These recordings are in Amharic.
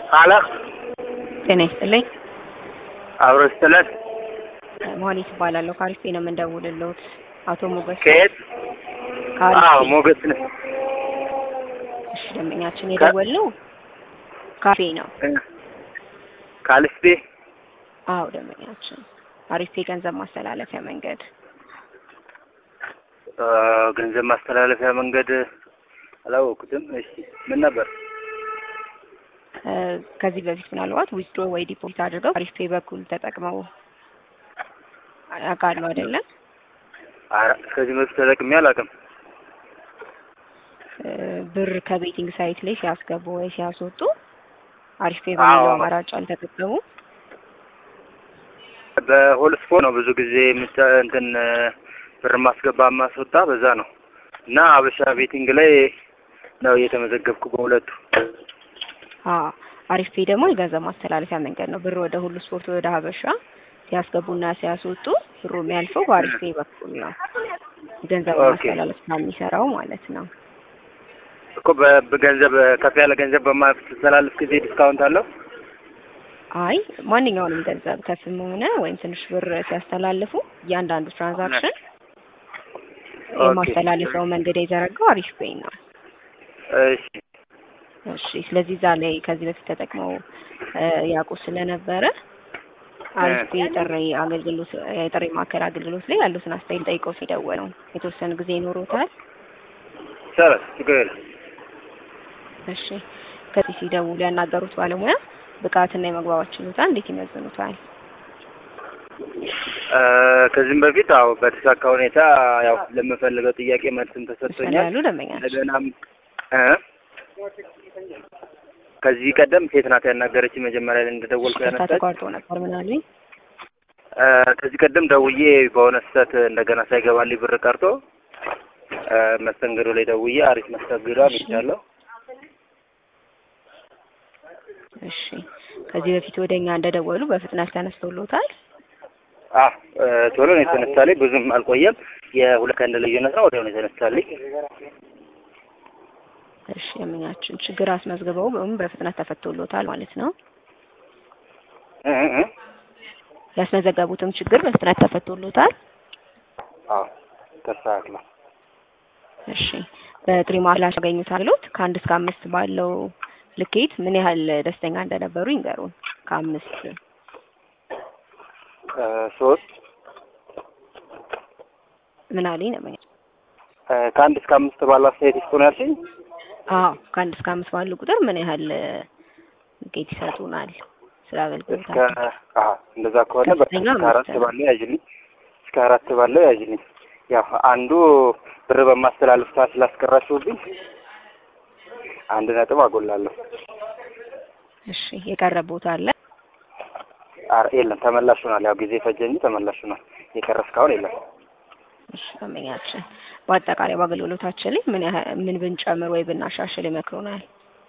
አለ ጤና ይስጥልኝ። አብሮ ስትለት መሀሌት እባላለሁ። ካሪፌ ነው የምንደውልልዎት። አቶ ሞገስ ከየት? ካሪፌ። አዎ ሞገስ ነህ። እሺ፣ ደንበኛችን የደወልነው ካፌ ነው። ካልስቴ አዎ፣ ደንበኛችን አሪፌ ገንዘብ ማስተላለፊያ መንገድ አ፣ ገንዘብ ማስተላለፊያ መንገድ አላወኩትም። እሺ ምን ነበር? እ፣ ከዚህ በፊት ምናልባት ዊዝድሮ ወይ ዲፖዚት አድርገው አሪፍ ፔ በኩል ተጠቅመው ያውቃሉ አይደለም? ኧረ ከዚህ በፊት ተጠቅሜ አላውቅም። እ፣ ብር ከቤቲንግ ሳይት ላይ ሲያስገቡ ወይ ሲያስወጡ አሪፍ ፔ በሚለው አዎ። አማራጭ አልተጠቀሙ። በሆል ስፖርት ነው ብዙ ጊዜ የምታ እንትን ብር ማስገባ ማስወጣ በዛ ነው እና አበሻ ቤቲንግ ላይ ነው እየተመዘገብኩ በሁለቱ። አዎ አሪፍ ፔ ደግሞ የገንዘብ ማስተላለፊያ መንገድ ነው። ብር ወደ ሁሉ ስፖርት ወደ ሀበሻ ሲያስገቡና ሲያስወጡ ብሩ የሚያልፈው በአሪፍ ፔ በኩል ነው። ገንዘብ ኦኬ። ማስተላለፍ የሚሰራው ማለት ነው። እኮ በ- በገንዘብ ከፍ ያለ ገንዘብ በማስተላለፍ ጊዜ ዲስካውንት አለው? አይ ማንኛውንም ገንዘብ ከፍም ሆነ ወይም ትንሽ ብር ሲያስተላልፉ እያንዳንዱ ትራንዛክሽን ኦኬ። የማስተላለፊያው መንገድ የዘረጋው አሪፍ ፔይ ነው። እሺ እሺ ስለዚህ እዛ ላይ ከዚህ በፊት ተጠቅመው እ፣ ያውቁ ስለነበረ አሪፍ ፔይ የጥሪ አገልግሎት የጥሪ ማዕከል አገልግሎት ላይ ያሉትን አስተያየት ጠይቀው ሲደወሉ የተወሰነ ጊዜ ይኖሩታል። ሰረት ችግር የለም። እሺ ከዚህ ሲደውሉ ያናገሩት ባለሙያ ብቃትና የመግባባት ችሎታ እንዴት ይመዝኑታል? እ፣ ከዚህም በፊት አዎ በተሳካ ሁኔታ ያው ለምፈልገው ጥያቄ መልስም እሱን ተሰጥቶኛል። ያሉ ደንበኛ ናቸው። እንደገናም እ ከዚህ ቀደም ሴት ናት ያናገረች መጀመሪያ ላይ እንደደወልኩ ይቅርታ ያነሳች ተቋርጦ ነበር ምን አሉኝ? እ፣ ከዚህ ቀደም ደውዬ በሆነ ስህተት እንደገና ሳይገባልኝ ብር ቀርቶ እ፣ መስተንግዶ ላይ ደውዬ አሪፍ መስተንግዶ አግኝቻለሁ። እሺ ከዚህ በፊት ወደኛ እንደደወሉ በፍጥነት ተነስተውሎታል? አ እ፣ ቶሎ ነው የተነሳልኝ። ብዙም አልቆየም። የሁለት ቀን ልዩነት ነው። ወዲያው ነው የተነሳልኝ። እሺ የምኛችን ችግር አስመዝግበው ወይም በፍጥነት ተፈቶሎታል ማለት ነው። እ እ እ ያስመዘገቡትም ችግር በፍጥነት ተፈቶሎታል። አዎ ተስተካክሏል። እሺ በጥሪ ማላሽ ያገኙት አሉት ከአንድ እስከ አምስት ባለው ልኬት ምን ያህል ደስተኛ እንደነበሩ ይንገሩን። ከአምስት እ፣ ሶስት ምን አለኝ ነው እ፣ ከአንድ እስከ አምስት ባለው አስተያየት ይስጡ ነው ያልሽኝ? አዎ ከአንድ እስከ አምስት ባለው ቁጥር ምን ያህል ልኬት ይሰጡናል ስለ እስከ አገልግሎታቸው? አሀ እንደዛ ከሆነ በቃ ከፍተኛ እስከ አራት አምስት ነው። ባለው ያዥልኝ። እስከ አራት ባለው ያዥልኝ። ያው አንዱ ብር በማስተላለፍ ሰዓት ስላስቀራችሁብኝ አንድ ነጥብ አጎላለሁ። እሺ የቀረ ቦታ አለ? ኧረ የለም ተመላሽ ሆኗል። ያው ጊዜ ፈጀ እንጂ ተመላሽ ሆኗል። የቀረ እስካሁን የለም። እሺ ደንበኛችን በአጠቃላይ በአገልግሎታችን ላይ ምን ያህል ምን ብንጨምር ወይ ብናሻሽል ይመክሩናል?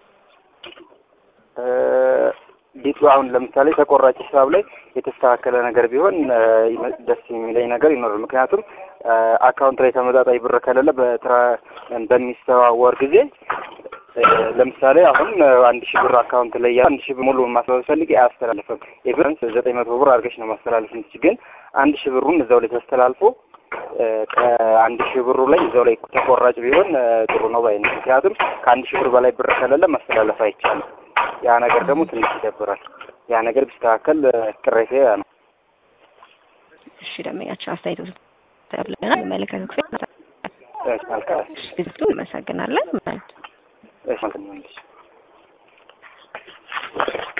እ፣ ዲቱ አሁን ለምሳሌ ተቆራጭ ሂሳብ ላይ የተስተካከለ ነገር ቢሆን እ፣ ይመ- ደስ የሚለኝ ነገር ይኖራል። ምክንያቱም እ፣ አካውንት ላይ ተመጣጣኝ ብር ከሌለ በትራ በሚስተዋወር ጊዜ እ፣ ለምሳሌ አሁን እ፣ አንድ ሺህ ብር አካውንት ላይ ያ አንድ ሺህ ብር ሙሉ ማስተላለፍ ፈልግ አያስተላልፍም። ኢቨን ዘጠኝ መቶ ብር አድርገሽ ነው ማስተላለፍ የምትችል። ግን አንድ ሺህ ብሩን እዛው ላይ ተስተላልፎ እ፣ ከአንድ ሺህ ብሩ ላይ እዛው ላይ ተቆራጭ ቢሆን እ፣ ጥሩ ነው ባይ ነኝ። ምክንያቱም ከአንድ ሺህ ብር በላይ ብር ከሌለ ማስተላለፍ አይቻልም። ያ ነገር ደግሞ ትንሽ ይደብራል። ያ ነገር ቢስተካከል እ፣ ቅሬታ ያ ነው። እሺ ደንበኛችን አስተያየቱ ተብለናል። መለከቱ ክፍል እሺ፣ መልካም ግዝቱ እናመሰግናለን። እሺ፣ መልካም